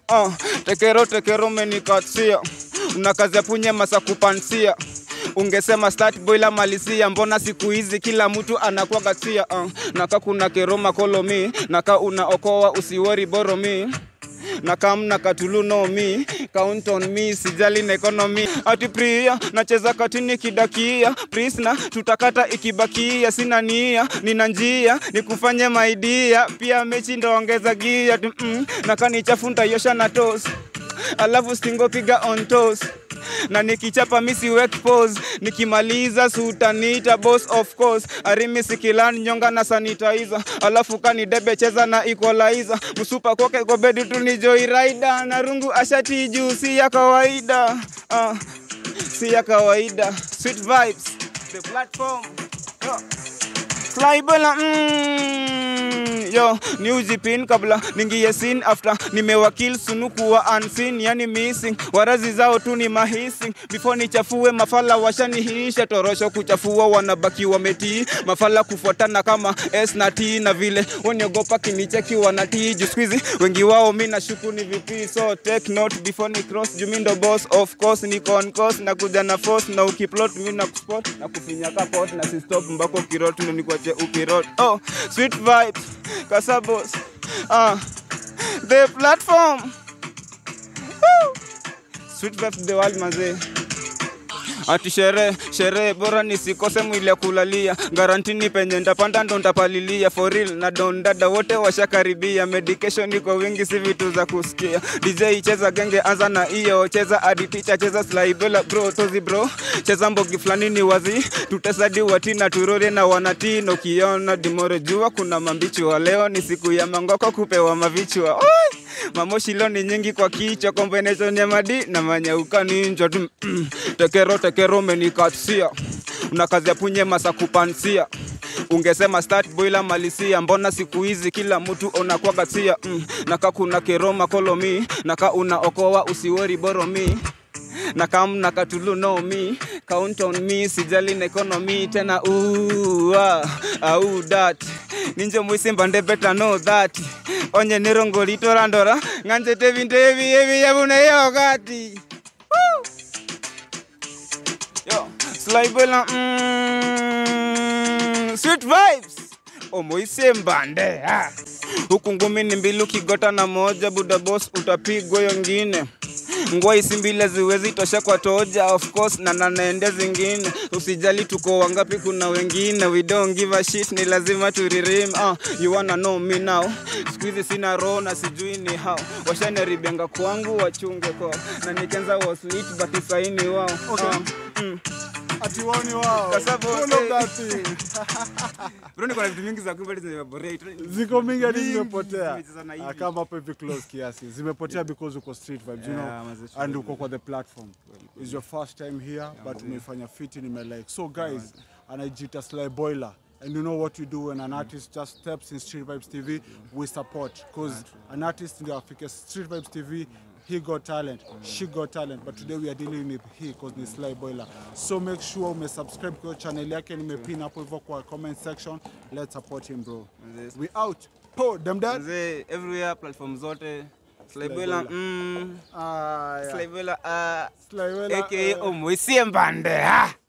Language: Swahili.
uh, tekero tekero menikasia una kazi ya punye masa kupansia ungesema start boiler malisia mbona siku hizi kila mtu anakuwa gasia uh, naka kuna keroma kolomi naka unaokoa usiwori boromi na kamna katulu no me count on me sijali na economy ati pria nacheza katini kidakia prisna tutakata ikibakia sina nia nina njia nikufanye maidia pia mechi ndaongeza gia ati mm, nakanichafu ntaiosha na tos alafu stingo piga on toes na nikichapa misi wek pose nikimaliza sutanita boss of course arimi sikilan nyonga na sanitizer alafu kani debe cheza na equalizer msupa koke gobedi tu ni joy rider na rungu ashati juu si ya kawaida uh, si ya kawaida sweet vibes the platform yo. Flybola mm, yo ni ujipin kabla ningie sin after nimewakil sunuku wa unseen yani missing warazi zao tu ni mahissing before nichafue mafala washanihisha torosho kuchafua wanabaki wametii mafala kufuatana kama S na T na vile waniogopa kinicheki wanatii juu squeezy wengi wao mi nashuku ni VP so take note before ni cross juu mi ndo boss of course ni con course na kuja na force na ukiplot mi na kuspot na kufinya kapot na si stop mbako kirot ndo nikwache ukirot oh sweet vibes kasabos ah the platform Woo! sweet vibes the world mazee ati sherehe sherehe bora nisikose mwili ya kulalia garantini penye ndapanda ndo ntapalilia for real na don dada wote washakaribia medication iko wingi si vitu za kusikia dj cheza genge anza na iyo cheza aditicha cheza slaibela bro tozi bro cheza mbogi fulani ni wazi tutesadi watina turore na wanatino ukiona dimore jua kuna mambichi wa leo ni siku ya mangoko kupewa mavichwa Oi! mamoshi leo ni nyingi kwa kichwa combination ya madi na manyauka ninja tu mm, tekero tekero menikasia una kazi ya punye masa kupansia ungesema start boiler malisia mbona siku hizi kila mtu unakuwa gasia mm, naka kuna keroma kolomi naka unaokoa usiwori boromi na kamna katulu no me count on me sijali na economy tena uwa au that ninje mwisimba nde better know that onye nirongolitorandora ng'anjete vinto evi evi yavune yogati yo slaibela mm, sweet vibes omoisembande ah. huku ngumi ni mbili ukigota na moja buda boss utapigwa yongine ngwa isi mbili ziwezi tosha kwa toja of course na nanaende zingine usijali tuko wangapi kuna wengine we don't give a shit ni lazima turirim uh, you wanna know me now squeeze sina roho na sijui ni how washanaribenga kwangu wachunge kwa na nikenza was lit but isaini wao Okay. uh, mm. Ati woni wao. Kasabo, Full of eh. that thing. bro niko na vitu mingi za kuimba zimeborate Ziko mingi hadi Mingi zimepotea. zimecheza na hivi. Ah, Kama hapo hivi close kiasi. Zimepotea because uko street vibes, you Yeah, know. mazee, And uko kwa the platform. It's your first time here, but umeifanya fiti nime like. So guys, anajiita Sly Boiler. And you know what we do when an artist just steps in Street Vibes TV, we support. Because an artist ndio afike Street Vibes TV, he got talent, she got talent, but today we are dealing with he because ni Sly Boiler. So make sure umesubscribe kwa channel yake, nimepin hapo hivyo kwa comment section. Let's support him bro. Mazee, We out. Po, them that. Mzee, everywhere platform zote Slaibela mm, Ah, yeah. Slaibela uh, Sly Boiler, aka eh. Omoisie Mbande ah.